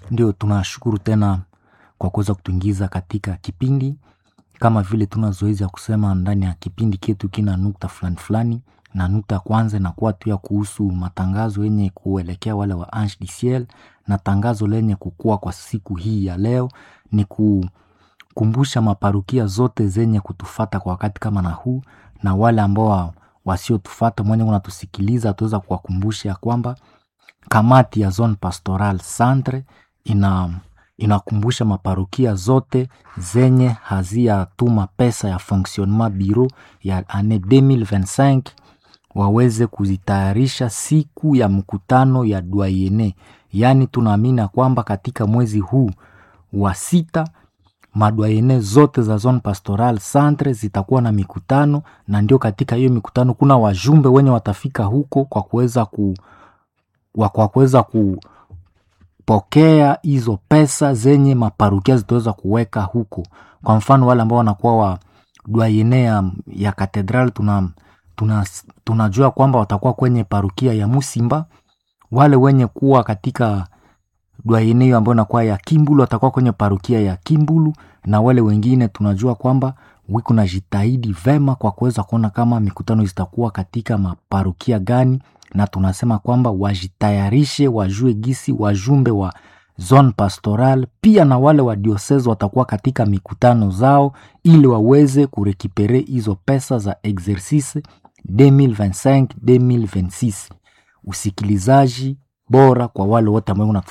Ndio tunashukuru tena kwa kuweza kutuingiza katika kipindi kama vile tuna zoezi ya kusema ndani ya kipindi ketu kina nukta fulani fulani, na nukta ya kwanza inakuwa tu ya kuhusu matangazo yenye kuelekea wale wa Ange du Ciel, na tangazo lenye kukua kwa siku hii ya leo ni kukumbusha maparukia zote zenye kutufata kwa wakati kama na huu, na wale ambao wasiotufata mwenye unatusikiliza, tuweza kuwakumbusha ya kwamba kamati ya Zone Pastoral Centre ina inakumbusha maparokia zote zenye haziyatuma pesa ya fonctionnement bureau ya ane 2025 waweze kuzitayarisha siku ya mkutano ya doyene. Yaani tunaamini ya kwamba katika mwezi huu wa sita madwayene zote za Zone Pastoral Centre zitakuwa na mikutano, na ndio katika hiyo mikutano kuna wajumbe wenye watafika huko kwa kuweza ku wa- kwa kuweza kupokea hizo pesa zenye maparukia zitaweza kuweka huko. Kwa mfano wale ambao wanakuwa wa dwayene ya, ya katedral tuna, tuna, tunajua kwamba watakuwa kwenye parukia ya Musimba. Wale wenye kuwa katika dwayene hiyo ambayo inakuwa ya Kimbulu watakuwa kwenye parukia ya Kimbulu, na wale wengine tunajua kwamba wiko na jitahidi vema kwa kuweza kuona kama mikutano zitakuwa katika maparukia gani, na tunasema kwamba wajitayarishe, wajue gisi wajumbe wa zone pastoral pia na wale wa diocese watakuwa katika mikutano zao, ili waweze kurekipere hizo pesa za exercice 2025 2026. Usikilizaji bora kwa wale wote ambao